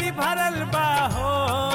गठरी भरल बा हो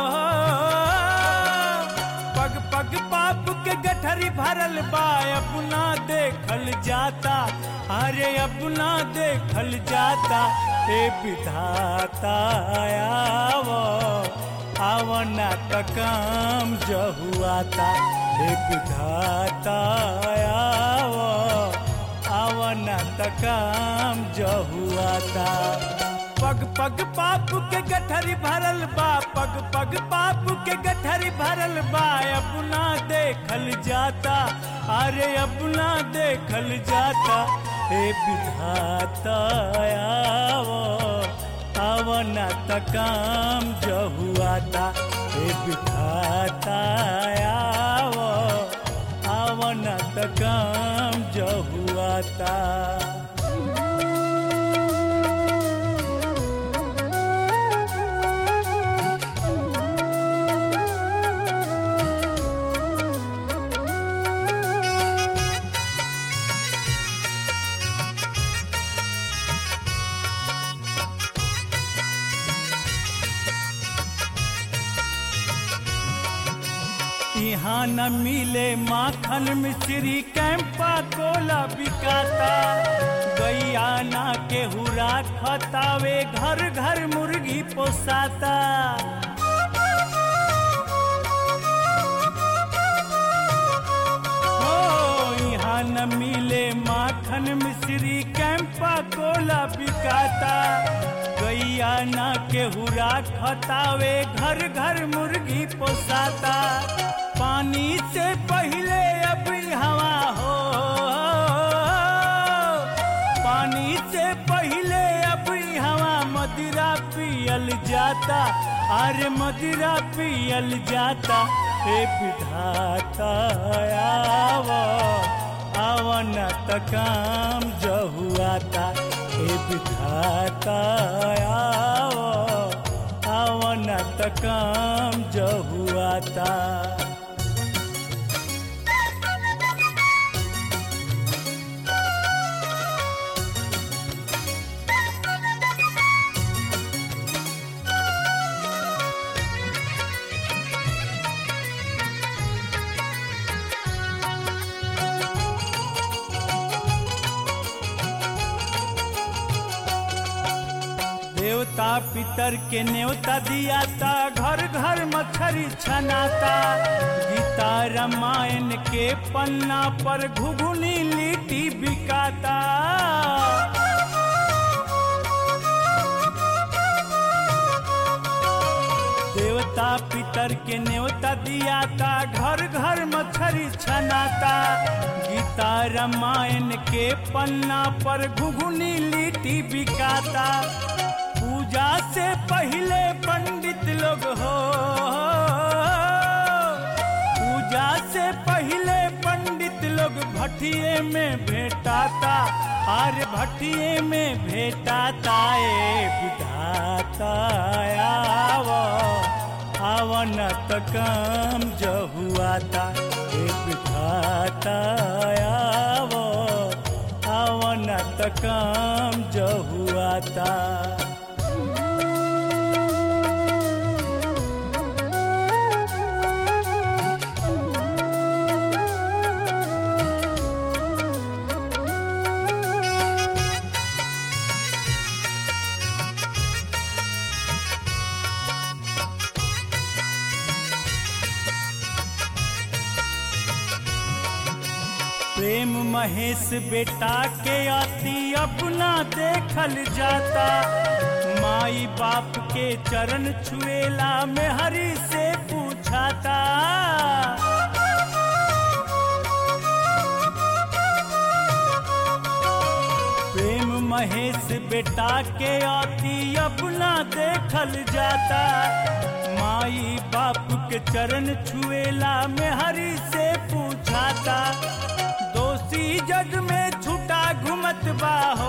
पग पग पाप के गठरी भरल बा अपना देखल जाता अरे अपना देखल जाता हे विधाता आवो आवना त काम जहुआता हे विधाता आवो आवना त काम जहुआता पग पग पाप के गठरी भरल बा पग पग पाप के गठरी भरल बा अपना देखल जाता अरे अपना देखल जाता हे विधाता आवो आवना त काम जहुआता हे विधाता आवो आवना त काम जहुआता यहाँ न मिले माखन मिश्री कैंपा कोला बिकाता गैया ना के हुरा खतावे घर घर मुर्गी पोसाता हो यहाँ न मिले माखन मिश्री कैंपा कोला बिकाता गैया ना के हुरा खतावे घर घर मुर्गी पोसाता पानी से पहले अब हवा हो पानी से पहले अब हवा मदिरा पियल जाता अरे मदिरा पियल जाता हे विधाता आवो आवन त काम जहुआता हे विधाता आवो आवन त काम जहुआता देवता पितर के न्योता दियाता घर घर मछरी छनाता गीता रामायण के पन्ना पर घुघुनी लिट्टी बिकाता देवता पितर के न्योता दियाता घर घर मछरी छनाता गीता रामायण के पन्ना पर घुघुनी लिट्टी बिकाता पूजा से पहले पंडित लोग हो पूजा से पहले पंडित लोग भटिये में भेटाता आर्य भटिये में भेटाता ए विधाता आवो आवन त काम जहुआता ए विधाता आवो आवन त काम जहुआता प्रेम महेश बेटा के अति अपना देखल जाता माई बाप के चरण छुएला में हरि से पूछाता प्रेम महेश बेटा के अति अपना देखल जाता माई बाप के चरण छुएला में हरि से पूछाता दोषी जग में छुटा घुमत बाहो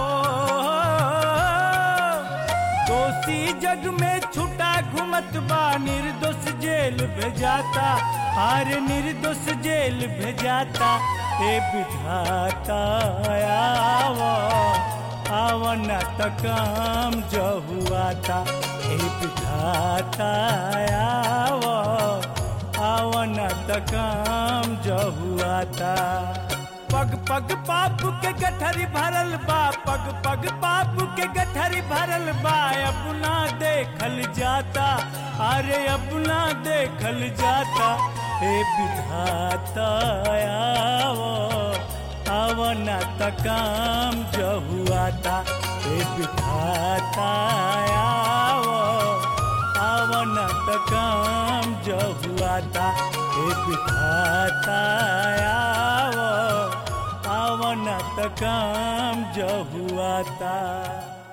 दोषी जग में छुटा घुमत बा निर्दोष जेल भेजाता हर निर्दोष जेल भेजाता ए विधाता आवो आवना त काम जहुआता ए विधाता आव आवन त काम जहुआता पग पग पाप के गठरी भरल बा पग पग पाप के गठरी भरल बा अपना देखल जाता अरे अपना देखल जाता हे विधाता आवो आवना त काम जहुआता हे विधाता आवो आवना त काम जहुआता हे विधाता आवो आवना त काम जहुआता